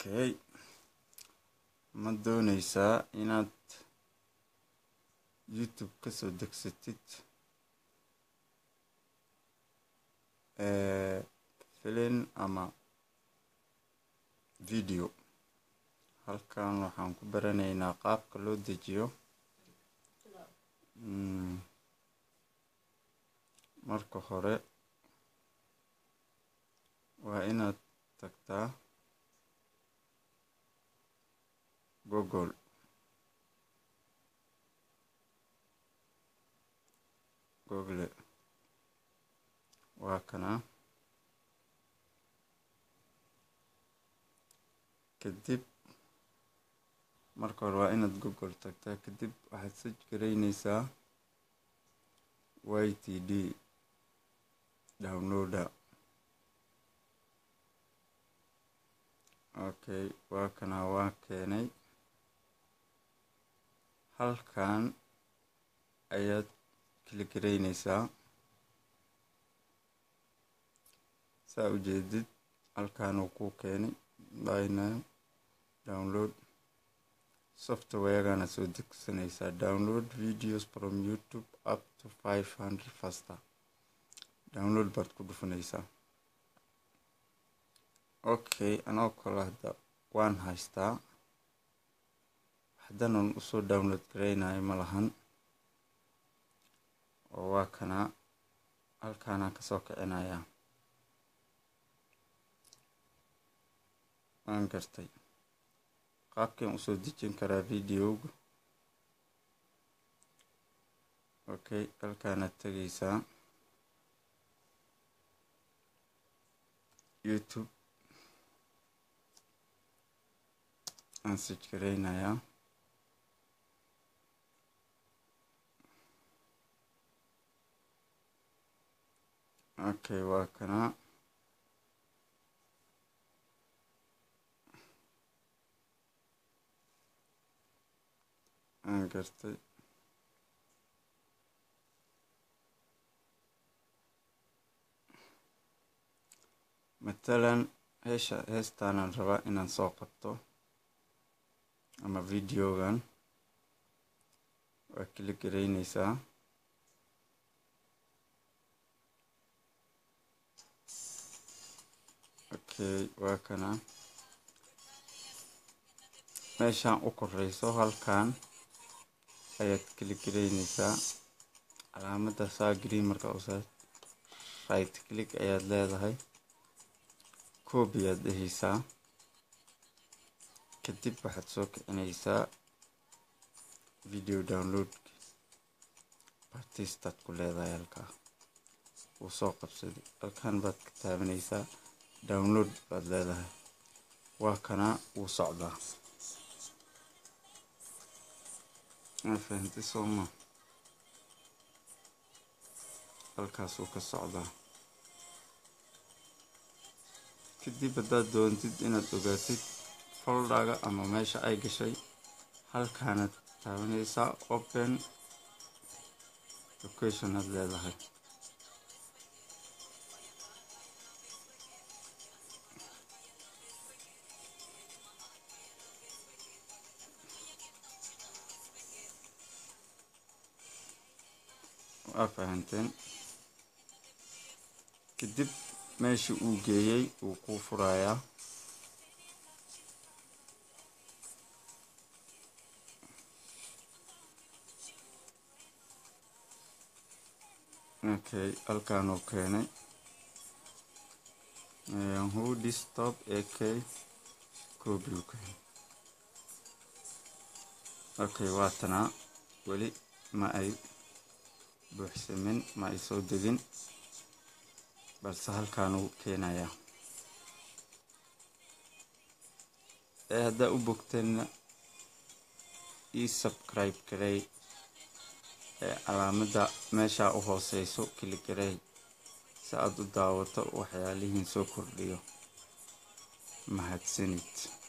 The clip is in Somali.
okay ma dooneysaa inaad youtube kasoo degsatid filin ama video halkan waxaan ku baranaynaa qaabka loo dejiyo marka hore waa inaad tagtaa google google waa kana kadib marka hore waa inaad google tagtaa kadib waxaad saj garaynaysaa y t d downloader okay waa kana waa keenay halkan ayaad kili garaynaysaa saa ujeedid halkan uu ku keenay bina download softwaregana soo degsanaysaa download videos from youtube up to five hundred faster download baad ku dhufanaysaa okay anoo kale hadda waan haystaa haddanan usoo download garaynayo ma lahan oo waa kana halkaanaan kasoo kicinayaa waan gartay qaabkan usoo dejin karaa videoga okay halkaanaad tegaysaa youtube aan sij garaynayaa okay waa kana aan gartay matalan heesha heestaanaan rabaa inaan soo qabto ama videogan waa kila garaynaysaa okay waa kana meeshaan u koreyso halkan ayaad kala garaynaysaa calaamadda saa green marka usa right click ayaad leedahay coobi ayaad dhehaysaa kadib waxaad soo kicinaysaa video downloadka bartistaad ku leedahay halkaa wuu soo qabsaday halkan baad ka taabanaysaa download baad leedahay waa kana wuu socdaa ma fahantay sooma halkaasuu ka socdaa kadib haddaad doontid inaad ogaatid foldhaga ama meesha ay gashay halkaanaad taabanaysaa open location aad leedahay waa fahanteen kadib meeshii uu geeyey wuu kuu furayaa okay halkaanuu keenay hu distop ak coobiu keenay okay waatanaa weli ma ay buuxsamin ma ay soo degin balse halkaanuu keenayaa ee haddaa u bogteenna ii subscribe garay ee calaamadda meeshaa u hooseyso kiligaray si aad u daawato waxyaalihiin soo kordhiyo mahadsanid